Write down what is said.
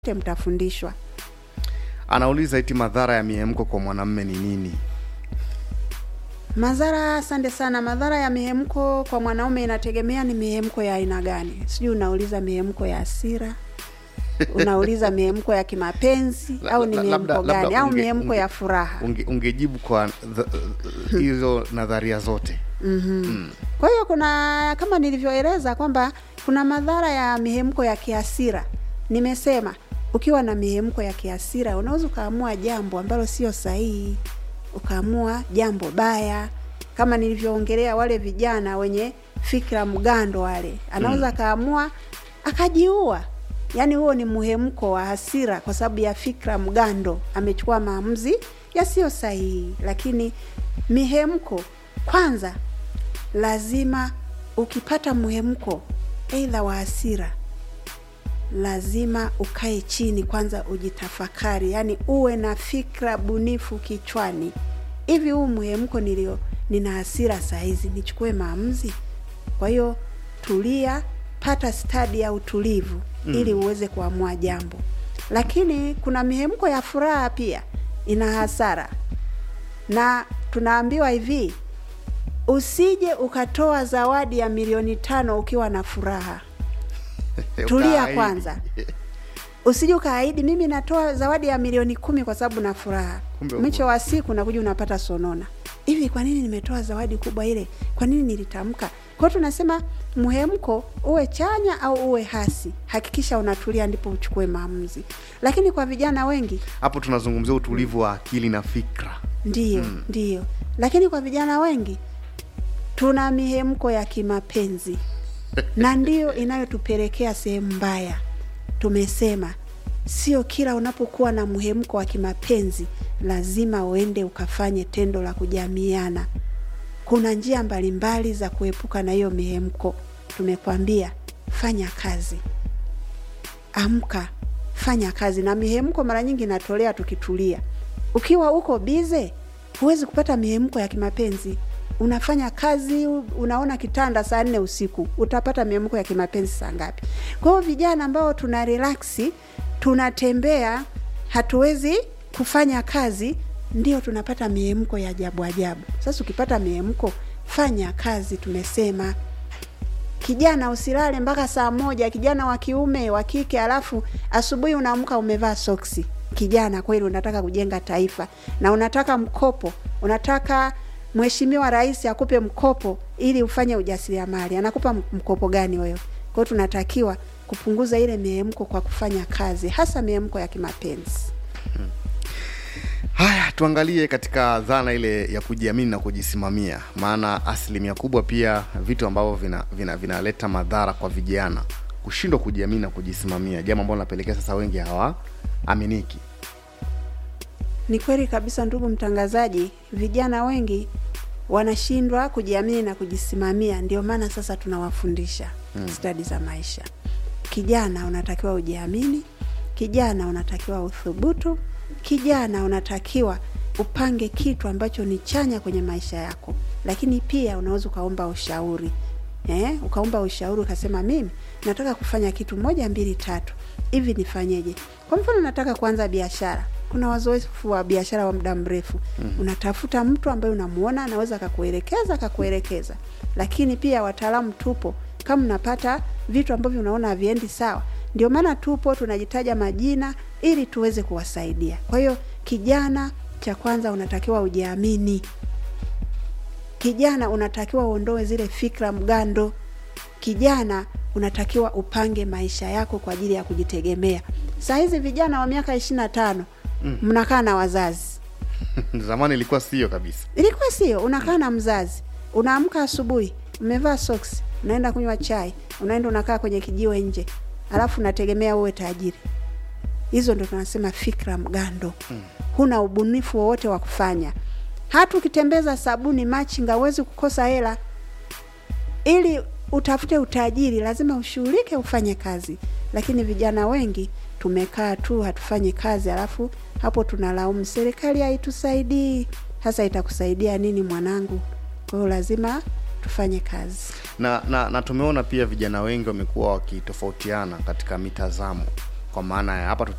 wote mtafundishwa. Anauliza eti madhara ya mihemko kwa mwanamume ni nini? Madhara, asante sana. Madhara ya mihemko kwa mwanaume inategemea ni mihemko ya aina gani. Sijui unauliza mihemko ya hasira, unauliza mihemko ya kimapenzi La- au ni la- mihemko labda- gani, labda au unge- mihemko unge- ya furaha? Unge, ungejibu kwa dha- hizo nadharia zote. Kwa hiyo kuna kama nilivyoeleza kwamba kuna madhara ya mihemko ya kihasira. Nimesema ukiwa na mihemko ya kihasira unaweza ukaamua jambo ambalo sio sahihi, ukaamua jambo baya, kama nilivyoongelea wale vijana wenye fikra mgando wale, anaweza akaamua akajiua. Yaani huo ni muhemko wa hasira kwa sababu ya fikra mgando, amechukua maamuzi yasiyo sahihi. Lakini mihemko kwanza lazima ukipata muhemko aidha wa hasira, lazima ukae chini kwanza ujitafakari, yaani uwe na fikra bunifu kichwani. Hivi huu muhemko nilio, nina hasira saa hizi, nichukue maamuzi? Kwa hiyo tulia, pata stadi ya utulivu ili uweze kuamua jambo. Lakini kuna mihemko ya furaha pia ina hasara, na tunaambiwa hivi usije ukatoa zawadi ya milioni tano ukiwa na furaha. Tulia Ukaahidi. kwanza, usije ukaahidi mimi natoa zawadi ya milioni kumi kwa sababu na furaha, Kumbe mwisho wa siku nakuja unapata sonona. Hivi kwa nini nimetoa zawadi kubwa ile? Kwa nini nilitamka? Kwa hiyo tunasema muhemko uwe chanya au uwe hasi, hakikisha unatulia, ndipo uchukue maamuzi. Lakini kwa vijana wengi Hapo tunazungumzia utulivu wa akili na fikra. Ndiyo, ndiyo. Lakini kwa vijana wengi tuna mihemko ya kimapenzi na ndiyo inayotupelekea sehemu mbaya. Tumesema sio kila unapokuwa na mhemko wa kimapenzi lazima uende ukafanye tendo la kujamiana. Kuna njia mbalimbali za kuepuka na hiyo mihemko. Tumekwambia fanya kazi, amka, fanya kazi. Na mihemko mara nyingi inatolea tukitulia. Ukiwa uko bize, huwezi kupata mihemko ya kimapenzi. Unafanya kazi, unaona kitanda saa nne usiku, utapata mihemko ya kimapenzi saa ngapi? Kwa hiyo vijana ambao tuna relaksi, tunatembea, hatuwezi kufanya kazi, ndio tunapata mihemko ya ajabu ajabu. Sasa ukipata mihemko, fanya kazi. Tumesema kijana usilale mpaka saa moja, kijana wa kiume wa kike, alafu asubuhi unaamka umevaa soksi. Kijana kweli, unataka kujenga taifa na unataka mkopo, unataka mheshimiwa rais akupe mkopo ili ufanye ujasiriamali. Anakupa m- mkopo gani wewe? Kwa hiyo tunatakiwa kupunguza ile mihemko kwa kufanya kazi, hasa mihemko ya kimapenzi. Haya, tuangalie katika dhana ile ya kujiamini na kujisimamia, maana asilimia kubwa pia vitu ambavyo vinaleta vina, vinaleta madhara kwa vijana, kushindwa kujiamini na kujisimamia, jambo ambalo linapelekea sasa wengi hawaaminiki. Ni kweli kabisa, ndugu mtangazaji, vijana wengi wanashindwa kujiamini na kujisimamia. Ndio maana sasa tunawafundisha stadi za maisha. Kijana unatakiwa ujiamini, kijana unatakiwa uthubutu, kijana unatakiwa upange kitu ambacho ni chanya kwenye maisha yako, lakini pia unaweza ukaomba ushauri eh, ukaomba ushauri ukasema, mimi nataka kufanya kitu moja mbili tatu, hivi nifanyeje? Kwa mfano, nataka kuanza biashara. Kuna wazoefu wa biashara wa muda mrefu unatafuta mtu ambaye unamuona anaweza akakuelekeza akakuelekeza, lakini pia wataalamu tupo. Kama unapata vitu ambavyo unaona haviendi sawa, ndio maana tupo tunajitaja majina ili tuweze kuwasaidia. Kwa hiyo kijana, cha kwanza unatakiwa ujiamini. Kijana unatakiwa uondoe zile fikra mgando. Kijana unatakiwa upange maisha yako kwa ajili ya kujitegemea. Saa hizi vijana wa miaka ishirini na tano mnakaa na wazazi, Zamani ilikuwa sio kabisa. ilikuwa sio? Unakaa na mzazi, unaamka asubuhi, umevaa soksi, unaenda kunywa chai, unaenda unakaa kwenye kijiwe nje, alafu unategemea uwe tajiri. Hizo ndo tunasema fikra mgando. Huna ubunifu wowote wa kufanya. Hata ukitembeza sabuni machinga, huwezi kukosa hela. Ili utafute utajiri, lazima ushughulike, ufanye kazi. Lakini vijana wengi tumekaa tu, hatufanyi kazi, alafu hapo tunalaumu serikali haitusaidii. Sasa itakusaidia nini mwanangu? Kwa hiyo lazima tufanye kazi. na, na, na tumeona pia vijana wengi wamekuwa wakitofautiana katika mitazamo kwa maana ya hapa